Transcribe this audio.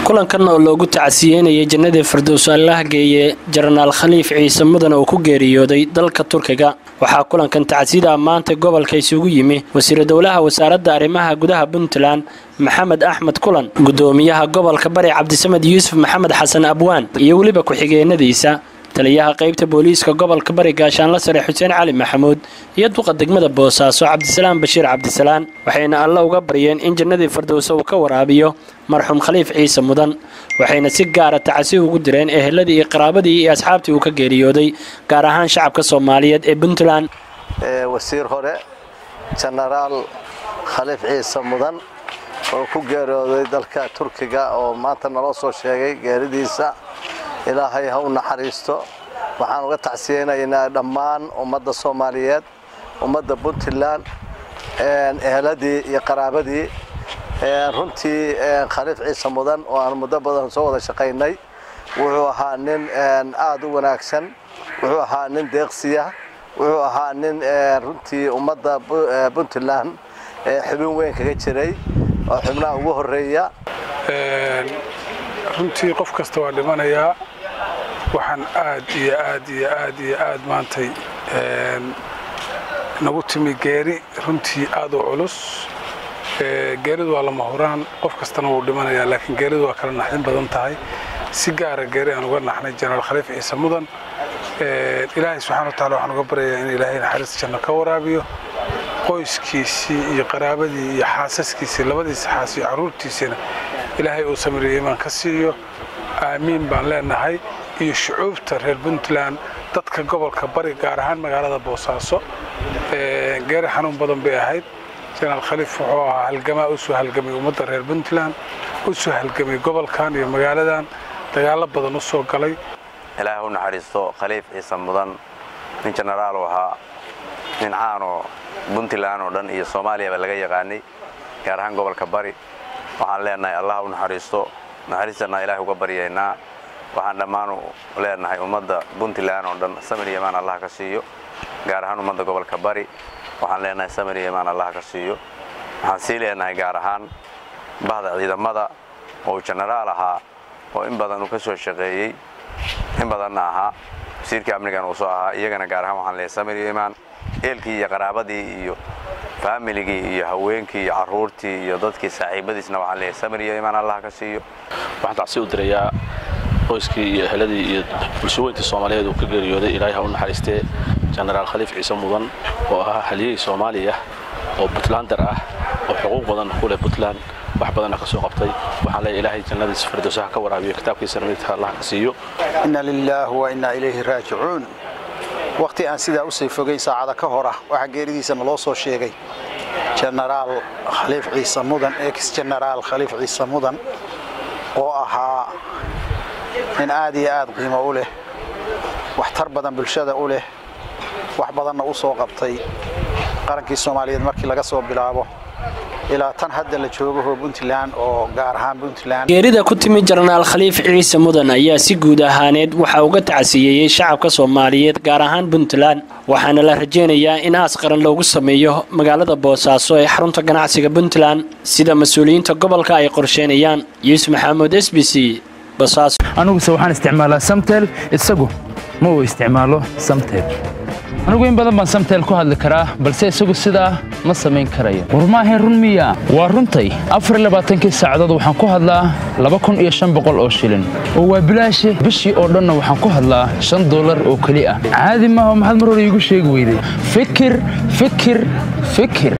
kulankan oo loogu tacsiyeynayay jannadii firdowso allaha geeye jenaraal khaliif ciise mudan oo ku geeriyooday dalka turkiga waxaa kulankan tacsida maanta gobolka isugu yimi wasiiru dowlaha wasaaradda arrimaha gudaha puntland maxamed axmed kulan gudoomiyaha gobolka bari cabdisamed yuusuf maxamed xasan abwaan iyo weliba ku-xigeenadiisa taliyaha qaybta booliiska gobolka bari gaashaanla sare xuseen cali maxamuud iyo duqa degmada boosaaso cabdisalaam bashiir cabdisalaan waxayna alla uga baryeen in jannadii firdowso uu ka waraabiyo marxuum khaliif ciise mudan waxayna si gaara tacasi ugu direen eheladii iyo qaraabadii iyo asxaabtii uu ka geeriyooday gaar ahaan shacabka soomaaliyeed ee puntland wasiir hore jenaraal khaliif ciise mudan oo ku geeriyooday dalka turkiga oo maanta naloo soo sheegay geeridiisa ilaahay ha u naxariisto waxaan uga tacsiyeynaynaa dhammaan ummadda soomaaliyeed ummadda puntland eheladii iyo qaraabadii runtii khaliif ciise mudan oo aan muddo badan soo wada shaqaynay wuxuu ahaa nin aad u wanaagsan wuxuu ahaa nin deeqsiya wuxuu ahaa nin runtii ummadda puntland xubin weyn kaga jiray oo xubnaha ugu horeeya runtii qof kasta waa dhimanayaa waxaan aad iyo aad iyo aad iyo aad maantay nagu timi geeri runtii aad u culus geeridu waa lama huraan qof kastana wuu dhimanayaa laakiin geeridu waa kala naxdin badan tahay si gaara geeri aan uga naxnay jenaraal khaliif ciise mudan ilaahay subxana wa tacala waxaan uga baryayaa in ilaahay naxariis janno ka waraabiyo qoyskiisii iyo qaraabadii iyo xaasaskiisii labadiisa xaas iyo carruurtiisiina ilaahay uu samiriyo imaan ka siiyo aamiin baan leenahay iyo shucuubta reer puntland dadka gobolka bari gaar ahaan magaalada boosaaso geeri xanuun badan bay ahayd jenaraal khaliif wuxuu ahaa halgamaa u soo halgamay ummadda reer puntland u soo halgamay gobolkan iyo magaaladan dagaallo badan u soo galay ilaahay u naxariisto khaliif ciise mudan nin jenaraalu ahaa nin caanoo puntland oo dhan iyo soomaaliyaba laga yaqaanay gaar ahaan gobolka bari waxaan leenahay allah u naxariisto naxariistanaa ilahay uga baryaynaa waxaan dhammaan leenahay ummadda puntland oo dhan samir yamaan allah ka siiyo gaar ahaan ummadda gobolka bari waxaan leenahay samir yamaan allah ka siiyo waxaan sii leenahay gaar ahaan bahda ciidamada oo uu jenaraal ahaa oo in badan uu ka soo shaqeeyey in badanna ahaa wasiirkii amnigan uu soo ahaa iyagana gaar ahaan waxaan leeyahay samir yamaan eelkii iyo qaraabadii iyo faamiligii iyo haweenkii iyo carruurtii iyo dadkii saaxiibadiisna waxaan leeyahay samir iyo imaan allah ka siiyo waxaan tacsi u dirayaa qoyskii iyo eheladii iyo bulshaweyntii soomaaliyeed uu ka geeriyooday ilaahay ha u naxariistee jenaraal khaliif ciise mudan oo ahaa haliyey soomaaliya oo puntlander ah oo xuquuq badan ku leh puntland wax badanna ka soo qabtay waxaan leeyahay ilaahay jannadiisa firdowsaha ka waraabiyo kitaabkiisana midka allah ka siiyo inna lilaah wa innaa ilayhi raajicuun wakhti aan sidaa u sii fogayn saacada ka hor ah waxaa geeridiisa naloo soo sheegay jenaraal khaliif ciise mudan ex jenaraal khaliif ciise mudan oo ahaa nin aad iyo aad qiimo u leh waxtar badan bulshada u leh wax badanna u soo qabtay qarankii soomaaliyeed markii laga soo bilaabo ilaa tan hadda la joogaho puntland oo gaar ahaan puntland geerida ku timi jenaraal khaliif ciise mudan ayaa si guud ahaaneed waxaa uga tacsiyeeyey shacabka soomaaliyeed gaar ahaan puntland waxaana la rajaynayaa in aas qaran loogu sameeyo magaalada boosaaso ee xarunta ganacsiga puntland sida mas-uuliyiinta gobolka ay qorsheynayaan yuusuf maxamuud s b c boosaaso aniguse waxaan isticmaalaa samtel isagu ma uu isticmaalo samtel anigu in badan baan samtel ku hadli karaa balse isagu sidaa ma samayn karayo war maahayn run miya waa runtay afarlabaaatankii saacadood waxaan ku hadlaa laba kun iyo shan boqol oo shilin oo waa bilaashe bishii oo dhanna waxaan ku hadlaa shan dollar oo keli ah caadi maaha maxaad mar hore iigu sheegi weyday fikir fikir fikir